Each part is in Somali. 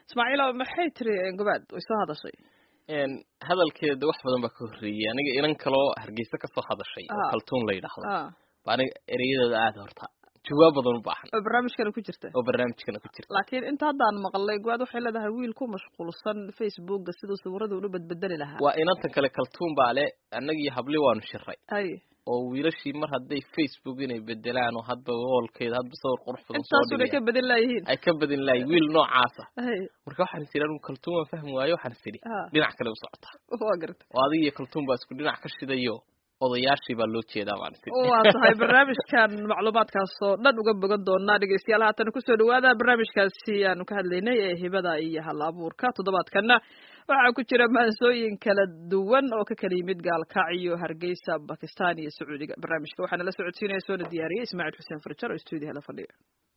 ismaaciilo maxay tiri gobaad way soo hadashay hadalkeeda wax badan baa ka horreeyey aniga inan kaloo hargeysa kasoo hadashay oo Ah. kaltuun la yidhaahdo ah ba aniga ereyadeeda aada horta jawaab badan u baahan oo barnaamijkana ku jirta oo barnaamijkana ku jirta laakiin inta haddaan maqlay gobaad waxay leedahay wiil ku mashquulsan facebooka siduu sawirada ula badbedeli lahaa waa inantan kale kaltuun baa le annagii habli waanu shiray hay oo wiilashii mar hadday facebook inay bedelaan oo hadba woolkeeda hadba sawir qurux badan soo intaasuna ka dhigayaan bedin laayihiin ay ka badin lahay wiil noocaasa hay marka waxaan is idhi anigu kaltuun waan fahmi waayo waxaan is idhi ah dhinac kale u socota waa garta oo adiga iyo kaltuun baa isku dhinac ka shidayo odayaashii baa loo jeedaa baan is idhi waa tahay barnaamijkan macluumaadkaas oo dhan uga bogan doonaa dhegeystayaal haatan kusoo dhawaada barnaamijkaasi aanu ka hadlaynay ee hibada iyo hal abuurka toddobaadkana waxaa ku jira maansooyin kala duwan oo ka kala yimid gaalkacyo hargeysa bakistan iyo sacuudiga barnaamijka waxaana la socodsiinaya soona diyaariyey ismaaciil xuseen farjar oo stuudiyaha la fadhiya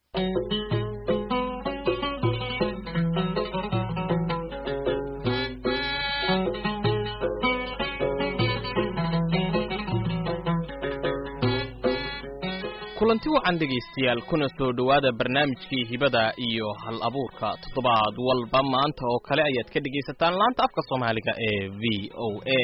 kulanti wacan dhegaystayaal kuna soo dhowaada barnaamijkii hibada iyo hal abuurka toddobaad walba maanta oo kale ayaad ka dhegaysataan laanta afka soomaaliga ee v o a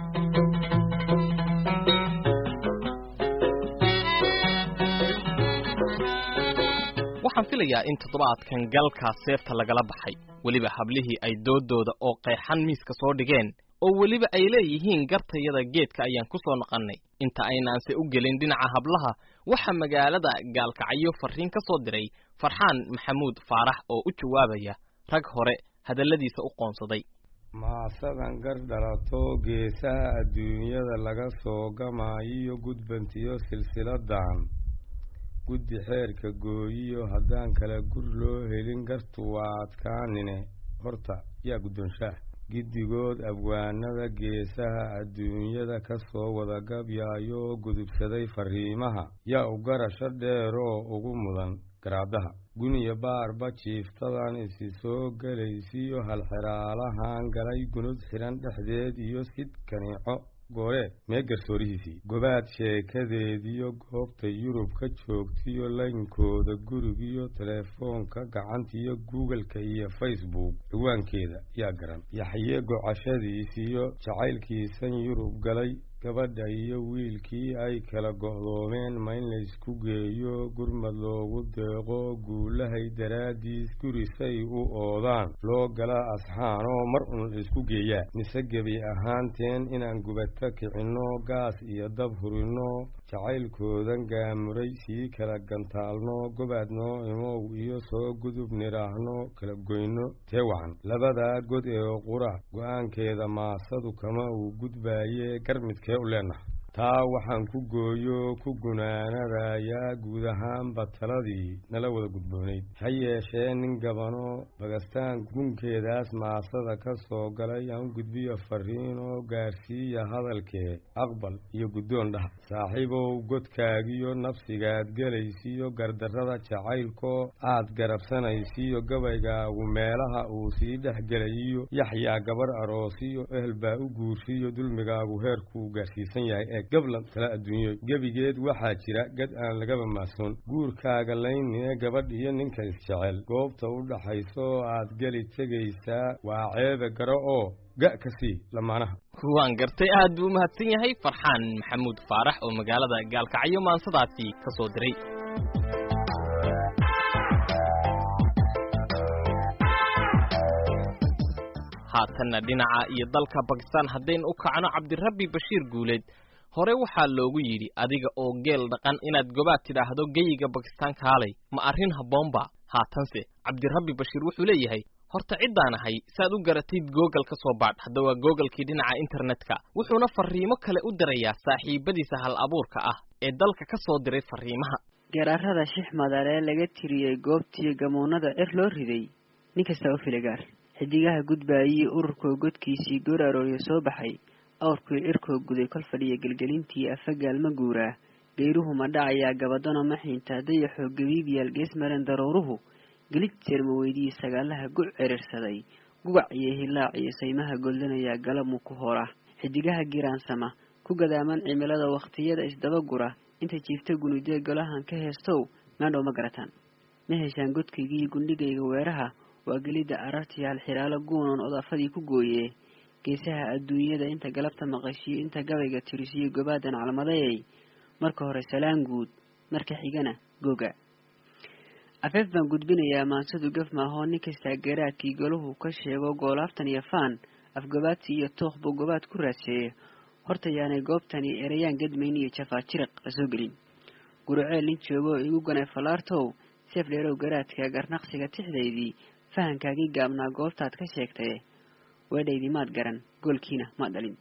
waxaan filayaa in toddobaadkan galkaa seefta lagala baxay weliba hablihii ay doodooda oo qeexan miiska soo dhigeen oo weliba ay leeyihiin gartayada geedka ayaan ku soo noqonnay inta aynaanse u gelin dhinaca hablaha waxaa magaalada gaalkacyo farriin ka soo diray farxaan maxamuud faarax oo u jawaabaya rag hore hadalladiisa u qoonsaday maasadan gar dhalato geesaha adduunyada laga soo gamaayiyo gudbantiyo silsiladan guddi xeerka gooyiyo haddaan kala gur loo helin gartu waa adkaanine horta yaa guddoonshaah giddigood abwaanada geesaha adduunyada ka soo wada gabyaayo gudubsaday farriimaha yaa u garasho dheeroo ugu mudan garaadaha guniya baarba jiiftadan isi soo gelaysiyo halxiraalahan galay gunud xidhan dhexdeed iyo sid kaniico gooree mee garsoorihiisii gobaad sheekadeediyo goobta yurub ka joogtiyo laynkooda gurigiyo teleefoonka gacantiyo googleka iyo facebook ciwaankeeda yaa garan yaxye gocashadiisiyo jacaylkiisan yurub galay gabadha iyo wiilkii ay kala go'doomeen ma in laysku geeyo gurmad loogu deeqo guulahay daraaddiis gurisay u oodaan loo gala asxaanoo mar un laysku geeyaa mise gebi ahaanteen inaan gubata kicinno gaas iyo dab hurinno jacaylkoodan gaamuray sii kala gantaalno gobaadnoo imow iyo soo gudub nidhaahno kala goyno tee wacan labadaa god ee qura go-aankeeda maasadu kama uu gudbaaye garmidkee u leenaha taa waxaan ku gooyo ku gunaanadayaa guud ahaanba taladii nala wada gudboonayd ha yeeshee nin gabano bagastaan gunkeedaas maasada ka soo galay aan gudbiyo farriin oo gaarsiiya hadalkee aqbal iyo guddoon dhaha saaxiibow godkaagiyo nafsigaad gelaysiyo gardarrada jacaylkoo aad garabsanaysiyo gabaygaagu meelaha uu sii dhex gelayiyo yaxyaa gabarh aroosiyo ehel baa u guursiyo dulmigaagu heerkuu gaarsiisan yahay ee gablan tala adduunyo gebigeed waxaa jira gad aan lagaba maasoon guurkaaga laynine gabadh iyo ninka isjecel goobta u dhaxayso oo aad geli tegaysaa waa ceebe garo oo ga' ka sii lamaanaha waan gartay aad buu u mahadsan yahay farxaan maxamuud faarax oo magaalada gaalkacyo maansadaasi ka soo diray haatanna dhinaca iyo dalka bakistaan haddaynu u kacno cabdirabbi bashiir guuleed hore waxaa loogu yidhi adiga oo geel dhaqan inaad gobaad tidhaahdo geyiga bakistaan kaalay ma arrin habboonba haatanse cabdirabbi bashiir wuxuu leeyahay horta ciddaan ahay saad u garatid google ka soo baadh hadda waa googlekii dhinaca internetka wuxuuna farriimo kale u dirayaa saaxiibadiisa hal abuurka ah ee dalka ka soo diray farriimaha garaarada shixmadar ee laga tiriyey goobtiyo gamuunada cir loo riday nin kasta u filigaar xidigaha gudbaayii ururkoo godkiisii goor arooryo soo baxay awrkii cirkoo guday kol fadhiya gelgelintii afagaal ma guuraa geyruhu ma dhacayaa gabadano ma xiintaa dayaxoo gabiibyaal gees maren daruuruhu gelid jeerma weydii sagaalaha guc cirirsaday gugac iyo hilaac iyo saymaha goldanayaa galabmu ku hora xidigaha giraansama ku gadaaman cimilada wakhtiyada isdabagura inta jiifta gunudee golahan ka heestow maandhow ma garataan ma heshaan godkaygii gundhigayga weeraha waa gelidda arartiyaal xiraalo guunoon odaafadii ku gooye geesaha adduunyada inta galabta maqashiyo inta gabayga tirisiyo gobaadan calmadayay marka hore salaan guud marka xigana goga afeef baan gudbinayaa maansadu gaf maahoo nin kastaa garaadkii golahu ka sheego goolaaftan iyo faan afgobaadsi iyo tooq buu gobaad ku raadseeya horta yaanay goobtani erayaan gadmayn iyo jafaa jiriq la soo gelin guruceel nin joogo oo igu ganay fallaartow seef dheerow garaadka garnaqsiga tixdaydii fahankaagii gaabnaa goobtaad ka sheegtaye weedhaydii maad garan goolkiina maad dhalin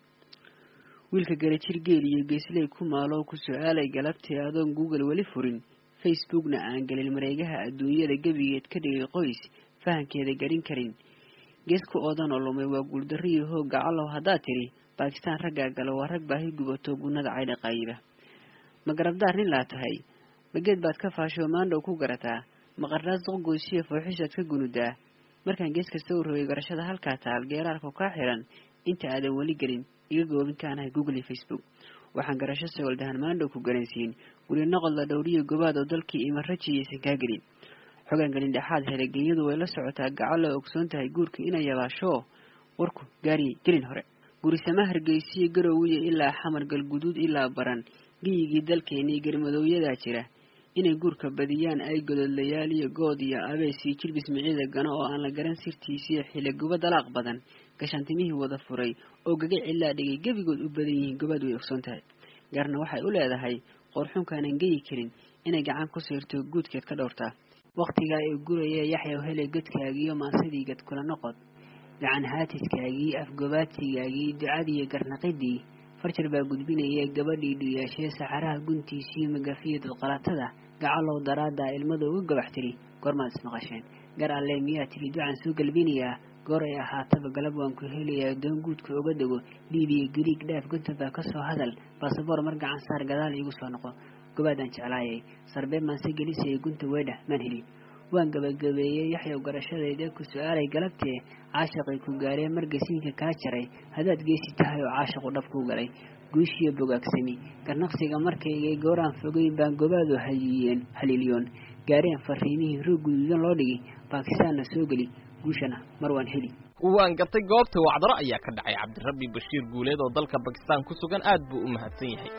wiilka garajir geel iyo geesley ku maalow ku su-aalay galabtii adoon google weli furin facebookna aan gelin mareegaha adduunyada gebigeed ka dhigay qoys fahankeeda garin karin gees ku oodan oo lumay waa guuldarriyo hoog gacalow haddaad tidhi baakistaan raggaa galo waa rag baahi gubato gunnada caydha qaayiba ma garabdaar nin laa tahay mageed baad ka faashoo maandhow ku garataa maqarnaas doqgoysiyo fooxishaad ka gunudaa markaan gees kasta u rogay garashada halkaa taal geeraarku kaa xiran inta aadan weli gelin iga goobin kaanahay google iyo facebook waxaan garasho sagoldahan maandhow ku garansiin weli noqod la dhowriyo gobaad oo dalkii ima rajiyaysan kaa gelin xogaan gelin dhexaad helay genyadu way la socotaa gacal oo ogsoon tahay guurka inay yabaashoo warku gaariye gelin hore gurisama hargeysiyo garowiya ilaa xamar galguduud ilaa baran giyigii dalkeennii garmadowyadaa jira inay guurka badiyaan ay gododlayaal iyo good iyo abees iyo jilbis micida gano oo aan la garan sirtiisiyo xiliguba dalaaq badan gashaantimihii wada furay oo gaga cilaa dhigay gebigood u badan yihiin gobaad way ogsoon tahay gaarna waxay u leedahay qoorxunkaanan geyi karin inay gacan ku siirto guudkeed ka dhowrtaa wakhtigaa ee guraya yaxyaw helay godkaagiiyo maasadii gad kula noqod gacan haatiskaagii afgobaadsigaagii ducadiiyo garnaqidii farjar baa gudbinaya gabadhii dhiyaashee saxaraha guntiisiyo magafiyo dadqalatada gacalow daraaddaa ilmada uga gabax tiri goormaad ismaqasheen gar alle miyaa tiri ducaan soo galbinayaa goor ay ahaataba galab waan ku helayaa doon guudka oga dego liibiya gariig dhaaf gunta baa ka soo hadal baasaboor mar gacan saar gadaal iigu soo noqo gobaadaan jeclaayay sarbee maanse gelisaya gunta weedha maan helin waan gabagabeeyey yaxyow garashadayda ku su-aalay galabtee caashaqay ku gaaree margasiinka kaa jaray haddaad geesi tahay oo caashaqu dhab kuu galay guushiyo bogaagsami garnaqsiga markaygay gooraan fogeyn baan gobaadu hayiyeen haliilyoon gaareen fariimihii roog guduudan loo dhigi baakistaanna soo geli guushana mar waan heli waan gartay goobta wacdaro ayaa ka dhacay cabdirabbi bashiir guuleed oo dalka bakistaan ku sugan aad buu u mahadsan yahay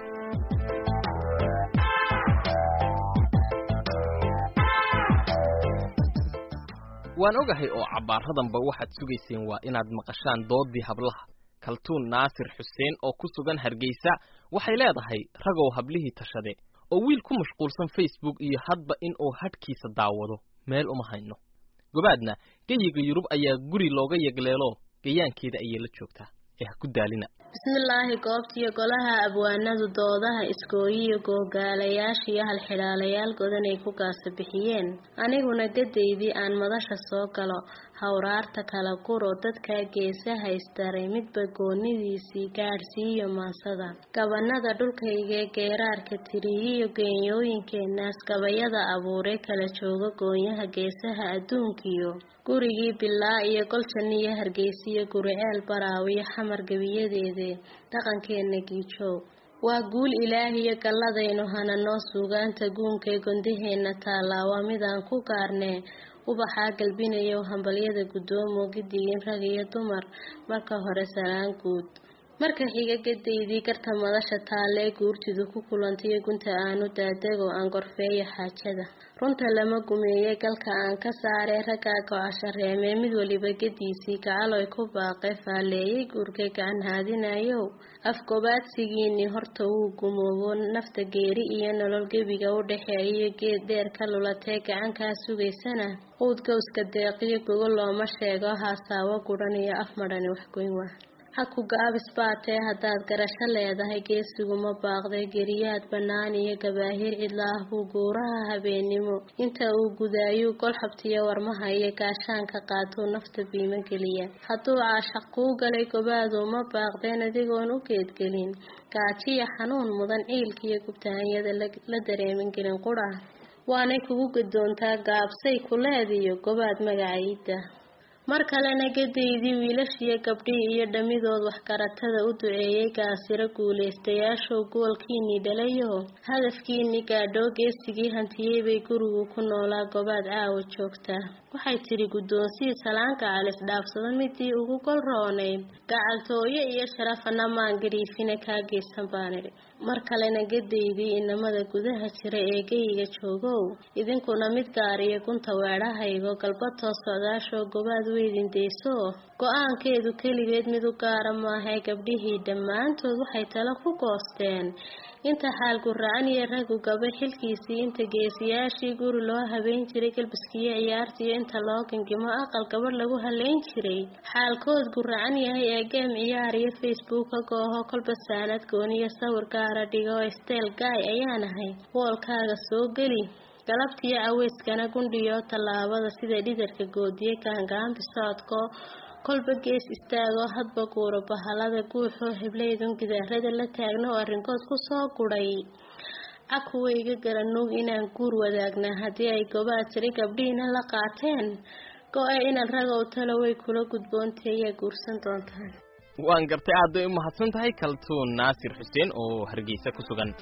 waan ogahay oo cabbaaradanba waxaad sugayseen waa inaad maqashaan doodii hablaha kaltuun naasir xuseen oo ku sugan hargeysa waxay leedahay ragow hablihii tashade oo wiil ku mashquulsan facebook iyo hadba in uu hadhkiisa daawado meel uma hayno gobaadna geyiga yurub ayaa guri looga yegleelo gayaankeeda ayay la joogtaa ee ha ku daalina bismillaahi goobtiyo golaha abwaanadu doodaha iskooyiyo googaalayaashiyo halxidhaalayaal godanay ku gaasa bixiyeen aniguna gadaydii aan madasha soo galo hawraarta kala guro dadkaa geesaha istaray midba goonidiisii gaadhsiiyo maasada gabanada dhulkaygee geeraarka tiriyiyo geenyooyinkeenaas gabayada abuuray kala jooga goonyaha geesaha adduunkiyo gurigii bilaa iyo goljaniyo hargeysiyo guriceel baraawiyo xamar gebiyadeede dhaqankeena giijow waa guul ilaahiyo galladaynu hananoo suugaanta guunkee gondaheenna taallaa waa midaan ku gaarnee ubaxaa galbinayow hambalyada guddoomo gidigin rag iyo dumar marka hore salaan guud marka xiga gadaydii garta madasha taalee guurtidu ku kulantayo gunta aanu daadego aan gorfeeyo xaajada runta lama gumeeye galka aan ka saaree raggaa go-ashareemee mid waliba gadiisii gacaloy ku baaqe faalleeyay guurkay gacan haadinayow afgobaadsigiinii horta wuu gumoobo nafta geeri iyo nolol gebiga u dhexeeyo geed dheer ka lulatee gacankaa sugaysana quud gowska deeqiyo gogo looma sheego haasaawo gudhan iyo af madhani waxgoyn waa ha ku gaabis baatee haddaad garasho leedahay geesiguma baaqday geriyaad bannaan iyo gabaahir cidlaah buu guuraha habeennimo inta uu gudaayuu golxabtiyo warmaha iyo gaashaanka qaatuu nafta biimo geliya hadduu caashaq kuu galay gobaadu ma baaqdeen adigoon u geedgelin gaajiya xanuun mudan ciilkiiyo gubtahanyada la dareemin gelin qurah waanay kugu gadoontaa gaabsay kuleediyo gobaad magacaida mar kalena gadaydii wiilashiyo gabdhii iyo dhammidood waxgaratada u duceeyey gaasiro guulaystayaashow goolkiinii dhalayo hadafkiinii gaadhoo geesigii hantiyey bay gurigu ku noolaa gobaad caawa joogtaa waxay tidhi guddoonsii salaanka calis dhaafsado midii ugu gol roonayd gacaltooye iyo sharafana maan gariifina kaa geysan baan idhi mar kalena gadaydii inamada gudaha jira ee geyiga joogow idinkuna mid gaariyo gunta weedhahaygo galbatoo socdaashoo gobaad weydin deyso go-aankeedu keligeed mid u gaara maahae gabdhihii dhammaantood waxay talo ku goosteen inta xaalku racan iyo raggu gaba xilkiisii inta geesiyaashii guri loo habeyn jiray galbiskiyo ciyaartiiyo inta loo gingimo aqal gabadh lagu haleyn jiray xaalkood guracan yahay ee geem ciyaar iyo facebook ka gooho kolba saanad gooniyo sawir gaara dhigo steel gaay ayaan ahay woolkaaga soo geli galabtiyo aweyskana gundhiyo tallaabada sida dhidarka goodiye gaangaambi socodko kolba gees istaagoo hadba guuro bahalada guuxoo heblaydun gidaarada la taagna oo arrinkood ku soo gudhay cakuwayga garanuug inaan guur wadaagnaa haddii ay gobaad tiri gabdhihiina la qaateen go-e inan ragow talo way kula gudboontay ayaa guursan doontaan waan gartay aad bay u mahadsan tahay kaltuun naasir xuseen oo hargeysa ku sugan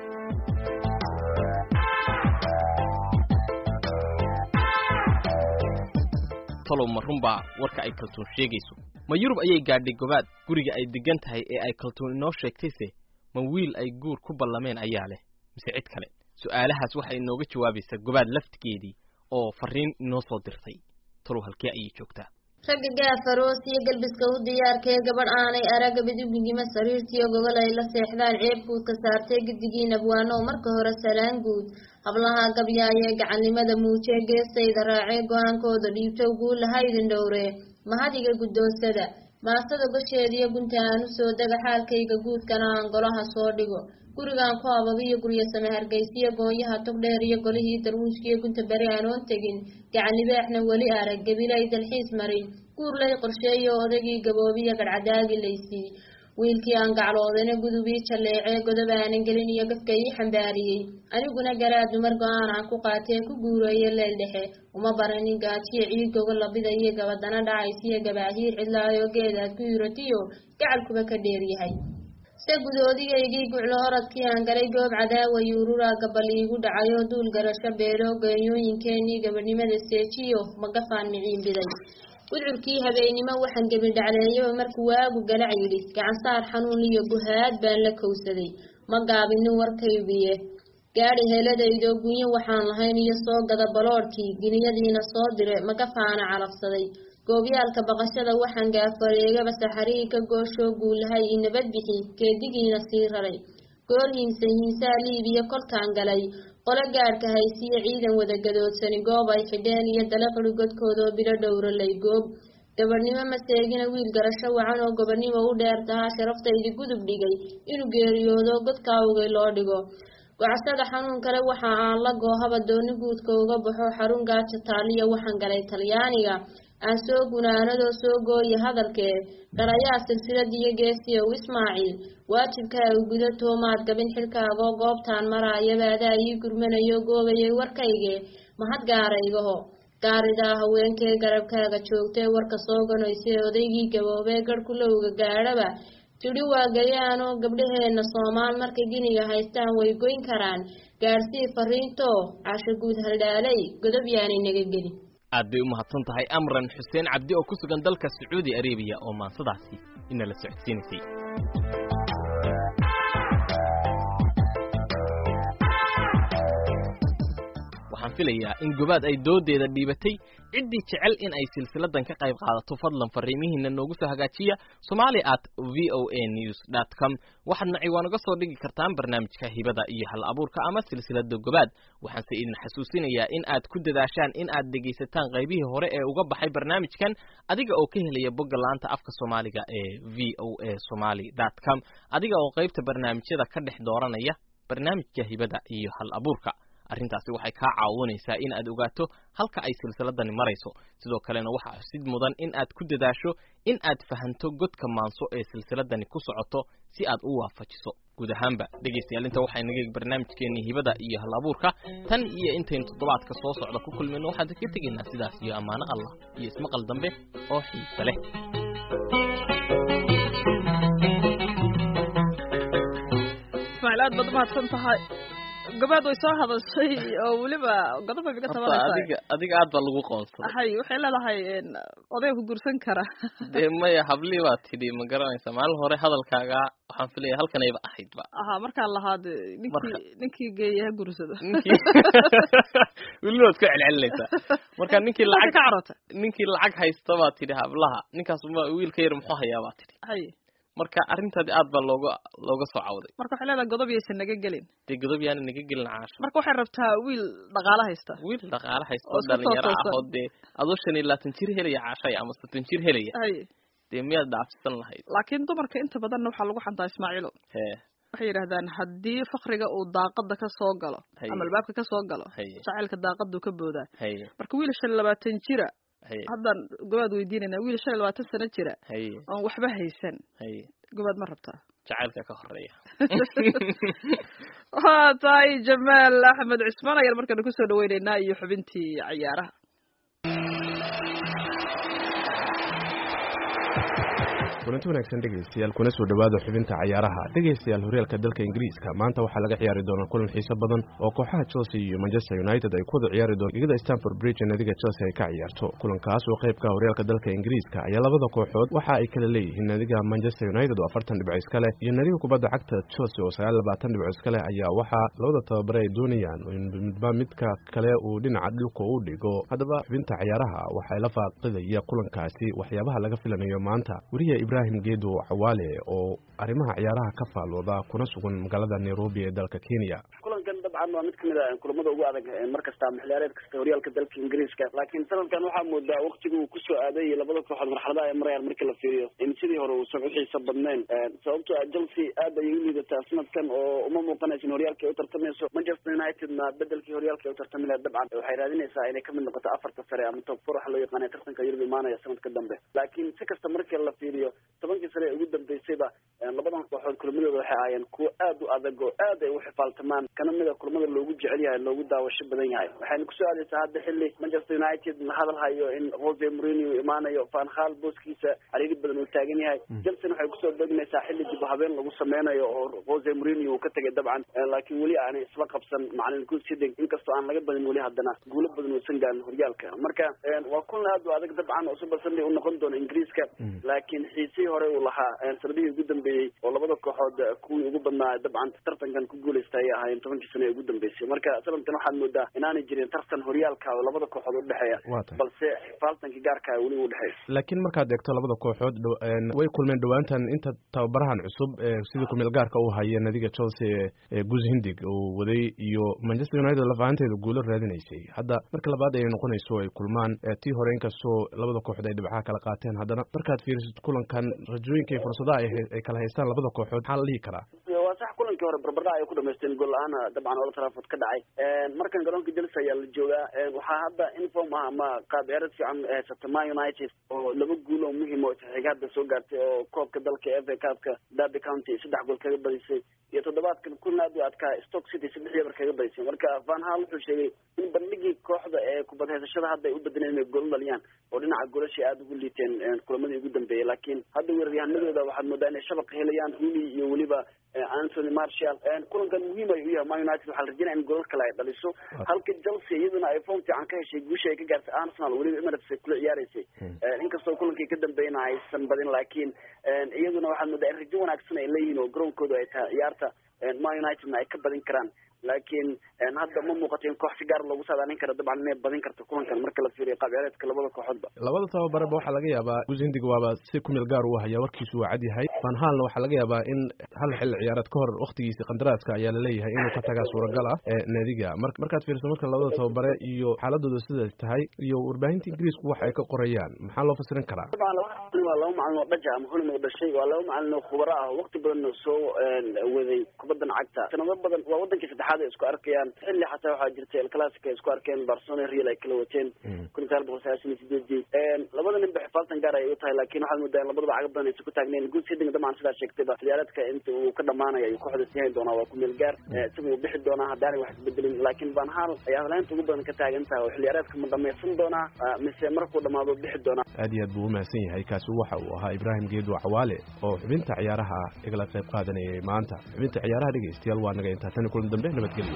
talow ma runbaa warka ay kaltuun sheegayso ma yurub ayay gaadhay gobaad guriga ay degan tahay ee ay kaltuun inoo sheegtayse ma wiil ay guur ku ballameen ayaa leh mise cid kale su'aalahaas waxay inooga jawaabaysaa gobaad laftigeedii oo farriin inoo soo dirtay talow halkee ayay joogtaa ragga gaafaroos iyo galbiska u diyaarkee gabadh aanay araga bidugigima sariirtiiyo gogol ay la seexdaan ceebkuudka saartee gidigii nabwaano oo marka hore salaan guud hablaha gabyaayee gacannimada muujee geestayda raacee go-aankooda dhiibtow guulaha idin dhowree mahadiga guddoonsada maastada gosheediyo gunta aan u soo dega xaalkayga guudkana aan golaha soo dhigo gurigaan ku ababiyo guryo same hargeysiyo gooyaha togdheer iyo golihii darwiishkiyo gunta beri aanoon tegin gacanlibaaxna weli arag gabilay dalxiis marin guur lay qorsheeyo odagii gaboobiya gadhcadaagi laysii wiilkii aan gacloodana gudubii jalleecee godob aanan gelin iyo gafka ii xambaariyey aniguna garaa dumar go-aan aan ku qaatee ku guureeyo leel dhexe uma baranin gaajiyo ciid gogo labida iyo gabadana dhacaysiyo gabaahiir cidlaayoo geedaad ku yuratiyo gacalkuba ka dheeryahay se gudoodigaygii guclo oradkii aan galay goob cadaawa yuururaa gabal iigu dhacayoo duul garasho beelo geeyooyinkeenii gabadhnimada seejiyo magafaan miciinbiday gudcurkii habeennimo waxaan gebidhacleeyaba markuu waagu galac yidhi gacansaar xanuun iyo guhaad baan la kowsaday ma gaabinin warkaygiye gaadhi heeladaydoo gunyo waxaan lahayn iyo soo gada baloodhkii giniyadiina soo dire magafaana calafsaday goobyaalka baqashada waxaan gaafareegaba saxarihii ka gooshoo guulahay i nabad bixi geedigiina sii raray goor hiinsa hiinsaa liibiya kolkaan galay qolo gaadhka haysiyo ciidan wada gadoodsani goob ay xidheen iyo dalaqri godkoodoo bilo dhowralay goob gabadhnimo maseegina wiil garasho wacan oo gobadhnimo u dheer tahaa sharaftaydi gudub dhigay inuu geeriyoodo godkaawgay loo dhigo gocsada xanuun kale waxa aan la goohaba dooni guudka uga baxo xarun gaaja taaliya waxaan galay talyaaniga aan soo gunaanadoo soo gooya hadalkee garayaa silsiladiyo geesiyow ismaaciil waajibkaaga guda toomaad gabin xilkaagoo goobtaan maraayaba adaa ii gurmanayo goobayay warkayge mahad gaaraygaho gaaridaa haweenkee garabkaaga joogtee warka soo ganoysee odaygii gaboobee garhkulowga gaadhaba tidhi waa gayaanoo gabdhaheenna soomaal markay giniga haystaan way goyn karaan gaadhsii fariintoo casho guud haldhaalay godob yaanay naga gelin aad bay u mahadsan tahay amran xuseen cabdi oo ku sugan dalka sacuudi arabiya oo maansadaasi inala socodsiinaysay waxaan filayaa in gobaad ay doodeeda dhiibatay ciddii jecel in ay silsiladan ka qayb qaadato fadlan fariimihiina noogu soo hagaajiya somali at v o a news dot com waxaadna ciwaan uga soo dhigi kartaan barnaamijka hibada iyo hal abuurka ama silsilada gobaad waxaanse idin xasuusinayaa in aad ku dadaashaan in aad dhegaysataan qaybihii hore ee uga baxay barnaamijkan adiga oo ka helaya bogga laanta afka soomaaliga ee v o a somaly dot com adiga oo qaybta barnaamijyada ka dhex dooranaya barnaamijka hibada iyo hal abuurka arrintaasi waxay kaa caawinaysaa in aad ogaato halka ay silsiladani marayso sidoo kalena waxaa xusid mudan in aad ku dadaasho in aad fahanto godka maanso ee silsiladani ku socoto si aad u waafajiso guud ahaanba dhegaystayaal inta waxaa inaga barnaamijkeennii hibada iyo hal abuurka tan iyo intaynu toddobaadka soo socda ku kulmayno waxaan ka tegaynaa sidaas iyo ammaano allah iyo ismaqal dambe oo xiise leh ismaaciil aad baad umahadsan tahay gabaad way soo hadashay oo weliba godob bay iga horta tabanaysaa adiga adiga aad baa lagu qoonsaday hay waxay leedahay een, odayga ku guursan kara dee maya hablii baa tidhi ma garanaysa maalin hore hadalkaaga waxaan filaya halkanayba ahaydba aha markaan lahaad ninkii Marka- ninkii geeya ha guursado ninkii weliba waad ku celcelinaysaa marka ninkii Marka lacag ka carota ninkii lacag haysta baa tidhi hablaha ninkaas ma wiilka yar muxuu hayaa baa tidhi hay marka arrintaadi aad baa looga looga soo cawday marka waxay leedahay godob yaysan naga gelin dee godob yaana naga gelin caasho marka waxay rabtaa wiil dhaqaalo haysta wiil dhaqaale haysto Oo isku dhalinyaro ah toosoosan. oo dee adoo shan iyo labaatan jir helaya caashaya ama soddon jir helaya hay dee miyaad dhaafsan lahayd laakiin dumarka inta badanna waxaa lagu xantaa ismaaciilo hee waxay yidhahdaan haddii fakriga uu daaqada ka soo galo Haye. ama albaabka ka soo galo haye jacaylka daaqaduu ka boodaa haye marka wiil shan iyo labaatan jira haye haddaan gobaad weydiinayna wiil shan iyo labaatan sano jira haye oon waxba haysan haye gobaad ma rabtaa jacaylka ka horeeya waa tahay jamaal axmed cismaan ayaan markana kusoo dhaweyneynaa iyo xubintii cayaaraha kulanti wanaagsan dhegaystayaal kuna soo dhowaada xubinta cayaaraha dhegaystayaal horyaalka dalka ingiriiska maanta waxaa laga ciyaari doonaa kulan xiiso badan oo kooxaha chelsea iyo manchester united ay ku wada ciyaari doon ligada stanford bridge ee nadiga chelsea ay ka ciyaarto kulankaas oo qaybka horyaalka dalka ingiriiska ayaa labada kooxood waxa ay kala leeyihiin nadiga manchester united oo afartan dhibco iska leh iyo nadiga kubadda cagta chelsea oo sagaal labaatan dhibco iska leh ayaa waxaa labada tababare ay doonayaan in midba midka kale uu dhinaca dhulka u dhigo haddaba xubinta cayaaraha waxaa la faaqidaya kulankaasi waxyaabaha laga filanayo maanta weriya ibrahim geedo cawaale oo arrimaha ciyaaraha ka faalooda kuna sugan magaalada nairobi ee dalka kenya kulankan dabcan waa mid kamid a kulamada ugu adag mar kasta maxiliyaareed kasta horyaalka dalka ingiriiska laakiin sanadkan waxaa moodaa waktiga uu kusoo aaday labada kooxood marxaladaha ay marayaan markii la fiiriyo in sidii hore uusan uxiisa badnayn sababtoo ah chelsea aad ayay u liidataa sanadkan oo uma muuqanaysa in horyaalka ay u tartamayso manchester unitedna bedelkii horyaalka ay u tartami lahayd dabcan waxay raadinaysaa inay kamid noqoto afarta sare ama top four waxa loo yaqaana tartanka yurub imaanaya sanadka dambe laakiin si kasta markii la fiiriyo tobankii sare ee ugu dambeysayba labadan kooxood kulamadooda waxay ahaayeen kuwo aad u adag oo aad ay u xifaaltamaan kana mida kulamada loogu jecel yahay loogu daawasho badan yahay waxayna kusoo aadaysaa hadda xilli manchester united la hadal hayo in jose mourinho uu imaanayo van hal booskiisa cariiri badan uu taagan yahay chelsea waxay kusoo begnaysaa xilli dib u habeen lagu sameynayo oo jose mourinho uu ka tegay dabcan laakiin weli aanay isla qabsan macalin guusiding inkastoo aan laga badin weli haddana guulo badan uusan gaarin horyaalka marka waa kulan aad u adag dabcan oo super sunday u noqon doono ingiriiska laakiin xiisihii hore uu lahaa sanadihii ugu dambeeyey oo labada kooxood kuwii ugu badnaa dabcan tartankan ku guuleysta ayay ahaayeen tobankii sano ee ugu dambeysay marka sanadkan waxaad moodaa inaanay jirin tartan horyaalka oo labada kooxood udhexeeya waa tahay balse xifaaltanka gaarka weli u dhexeeya laakiin markaad eegto labada kooxood dhow- een, way kulmeen dhowaantan inta tababarahan cusub ee sidii kumeel gaarka uu haya nadiga chelsea ee- ee gus hindig uu waday iyo manchester united lafahanteeda guulo raadinaysay hadda marka labaad ay noqonayso ay kulmaan ee tii hore inkastoo labada kooxood ay dhibcaha kala qaateen haddana markaad fiirisid kulankan rajooyinka iyo fursadaha ay hay- ay kala haystaan labada kooxood maxaa la dhihi karaa waa sax kulankii hore barbardhac ay ku dhamaysteen gool la-aan dabcan ola trafford ka dhacay markan garoonka chelsea ayaa la joogaa waxaa hadda inform ah ama qaab ciyaareed fiican haysata man united oo laba guul oo muhiim oo xiga hadda soo gaartay oo koobka dalka f a cupka derby county saddex gool kaga badisay iyo toddobaadkan kulan aad u adkaa stoke city saddex yabar kaga badisay marka van hal wuxuu sheegay in bandhigii kooxda ee kubad haysashada hadda ay u bedeleen inay gool dhaliyaan oo dhinaca goolashay aada ugu liiteen kulamadii ugu dambeeyey laakiin hadda weeraryahanadooda waxaad moodaa inay shabaqa helayaan rooney iyo weliba anthony marshall kulankan muhiim ay u yahay man united waxaa la rajinaya in golal kale ay dhaliso halka chelsea iyaduna ay form fiican ka heshay guusha ay ka gaartay arsenal weliba emirates ay kula ciyaareysay inkastoo kulankii ka dambeeyna aysan badin laakiin iyaduna waxaad moodaa in rajo wanaagsan ay leeyihiin oo garoonkooda ay tahay ciyaarta man unitedna ay ka badin karaan laakiin hadda ma muuqato in koox si gaar loogu saadaalin kara dabcan inay badin karto kulankan marka la fiiriyo qaab ciyaareedka labada kooxoodba labada tababareba waxaa laga yaabaa gus hindig waaba si kumeel gaar u haya warkiisu waa cad yahay van halna waxaa laga yaabaa in hal xilli ciyaareed ka hor waktigiisi qandaraaska ayaa laleeyahay inuu ka tagaa suuragal ah ee naadiga mar markaad fiiriso marka labada tababare iyo xaaladooda siday tahay iyo warbaahinta ingiriisku wax ay ka qorayaan maxaa loo fasirin karaa dabcan laba macalin waa laba macalin oo dhaja ama holin oo dhashay waa laba macalin oo khubaro ah oo waqti badan soo waday kubaddan cagta sanado badan waa wadankii saddexaad ay isku arkayaan xilli xataa waxaa jirtay el clasic ay isku arkeen barcelona real ay kala wateen kun iyo sagaal boqol sagaashan iyo sideedii labada nin ba xifaaltan gaar ay u tahay laakiin waxaad moodaa in labadaba caga badan aysan ku taagnayn guud siding dabcan sidaa sheegtayba ciyaareedka inta uu ka dhamaanaya ayuu kooxda sii hayn doonaa waa ku meel gaar isaga uu bixi doonaa haddaanay wax isbedelin laakiin van hal ayaa hadlaynta ugu badan ka taagan tahay oo xilciyaareedka ma dhamaysan doonaa mise markuu dhamaado bixi doonaa aad iyo aad buu umahadsan yahay kaasi waxa uu ahaa ibraahim geedo cawaale oo xubinta ciyaaraha igala qayb qaadanayay maanta xubinta ciyaaraha dhegaystayaal waa naga intaa tan kulan dambe nabadgelyo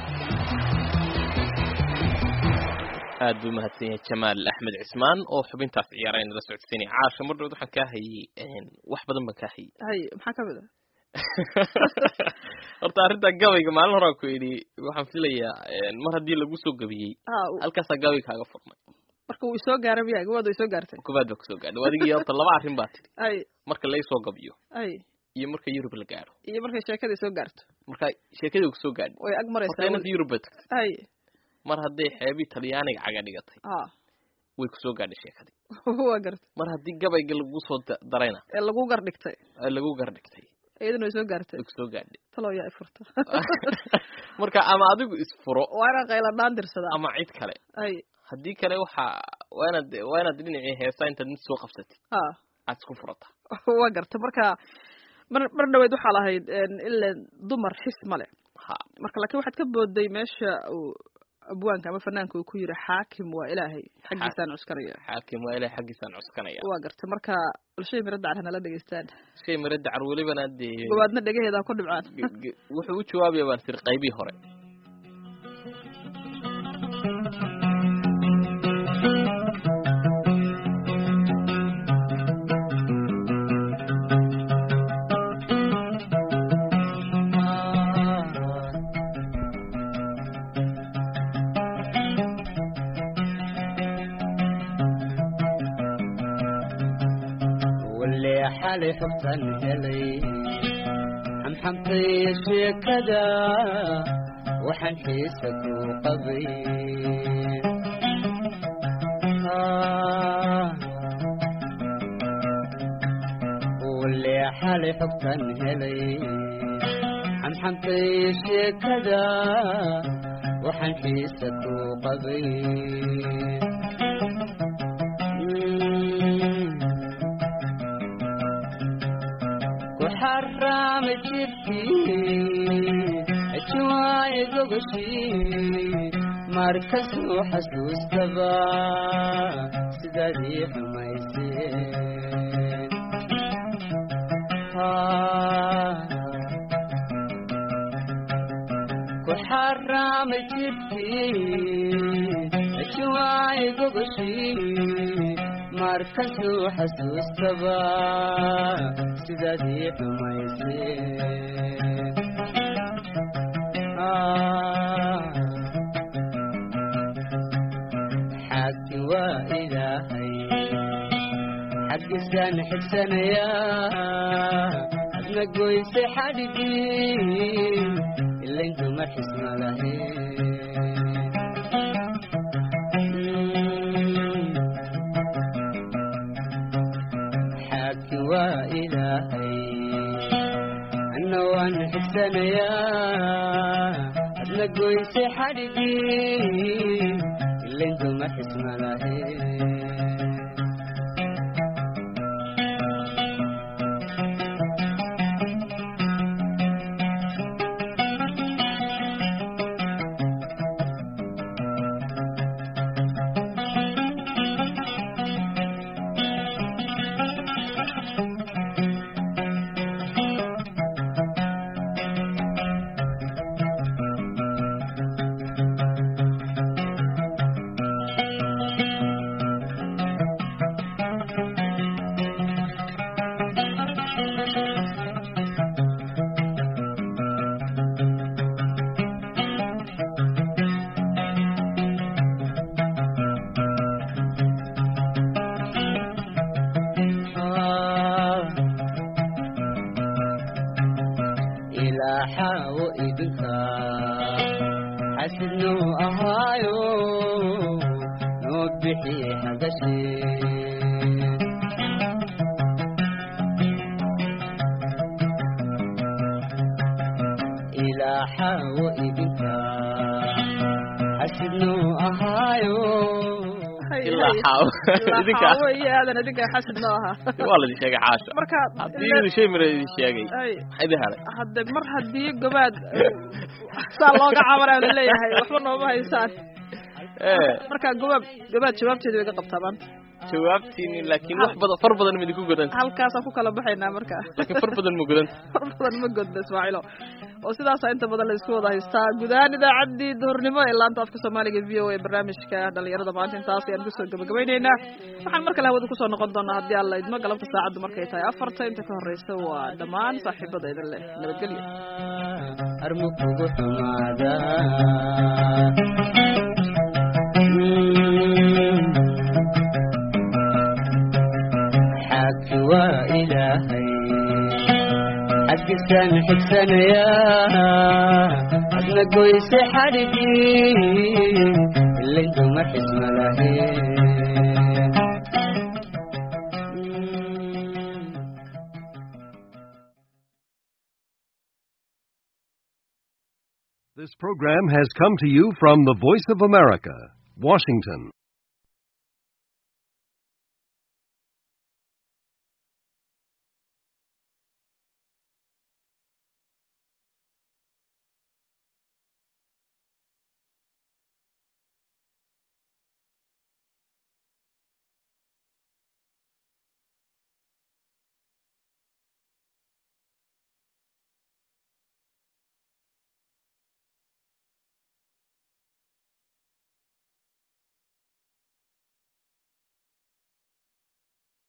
aad buu mahadsan yahay jamaal axmed cismaan oo xubintaas ciyaara inala socodsiinaya caasha mar dhowd waxaan kaa hayey wax badan baan kaa hayey hay maxaa kamid ah horta arrinta gabayga maalin horaa ku idhi waxaan filayaa mar haddii lagu soo gabiyey ha halkaasaa gabayga kaaga furmay marka wuu isoo gaaray miya gabaad way soo gaartay kubaad baa kusoo gaadhay adigii horta laba arrin baa tidhi hay marka laysoo gabiyo hay iyo marka yurub la gaadho iyo markay sheekadii soo gaarto marka sheekadii kusoo gaadhay way ag horta maraysaa inanta yurub bay tagtay hay mar hadday xeebii talyaaniga caga dhigatay ha way kusoo gaadhay sheekadii waa gartay mar haddii gabayga lagu soo da- darayna ee lagu gar dhigtay ee lagu gardhigtay iyadana way soo gaartay way kusoo gaadhay talow yaa ifurta marka ama adigu isfuro waa inaan qayladhaan dirsadaa ama cid kale hay haddii kale waxaa waa inaad waa inaad dhinacii heesaa intaad mid soo qabsatid ha aad isku furata waa gartay marka mar mar dhaweyd waxaa lahayd ilan dumar xis male ha marka laakiin waxaad ka booday meesha uu abwaanka ama fanaanka uu ku yiri xaakim waa ilaahay xaggiisaan cuskanaya xaakim waa ilahay xaggiisaan cuskanaya waa gartay marka bulshada miradda car hanala dhegeystaan shay mara dacar welibana dee gobaadna dhegaheeda ha ku dhibcaan ge- ge- wuxuu u jawaabaya baan tiri qaybihii hore wale xalay xogtan helay xamxamtay sheekada waxaan xiisa ku qabay wale xalay xogtan helay xamxamtay sheekada waxaan xiisa ku qabay ku xaraamay jirkii ajuwaay gogoshii markasuu xasuustaba sidaadii xumayseen ku xaraamay jirkii ajuwaay gogoshii markasuu xasuustaba sidaadii xumayseen xaagti waa ilaahay xaggiisaan xigsanayaa adna goysay xadhigii ilayn dumar xisma lahayn xaagti waa ilaahay anna waan xigsanayaa adna goysay xadhigii ilayn dumar xisma lahayn ilaaxaawo idinka xasidnuu ahaayo noo bixi hagashee ilaaxaawo idinka xasidnuu ahaayo ilaa xaawo idinka xaawo iyo aadan idinka xasid noo ahaa waa la idin sheegay caasha marka haddii idin shay mara idin sheegay ay maxaa idin helay hadde mar haddii gobaad saa looga cabanaa laleeyahay waxba nooma haysaan ee marka gobaab gobaad jawaabteeda way ga qabtaa maanta jawaabtiini laakiin wax badan far badan ma idinku godanta halkaasaan ku kala baxaynaa marka laakiin far badan ma godanta far badan ma godba ismaaciilo oo sidaasaa inta badan la isku wada haystaa guud ahaan idaacaddii duhurnimo ee laanta afka soomaaliga v o a barnaamijka dhalinyarada maanta intaas ayaan kusoo gabagabaynaynaa waxaan mar kale hawada kusoo noqon doonaa haddii aan la idmo galabta saacaddu markay tahay afarta inta ka horreysa waa dhammaan saaxiibada idin leh nabadgelyo armu kugu xumaada xaaki waa ilaahay xaggisan xigsanayaa adna goyse xadhigii ilayduma xisma lahayn This program has come to you from the Voice of America, Washington.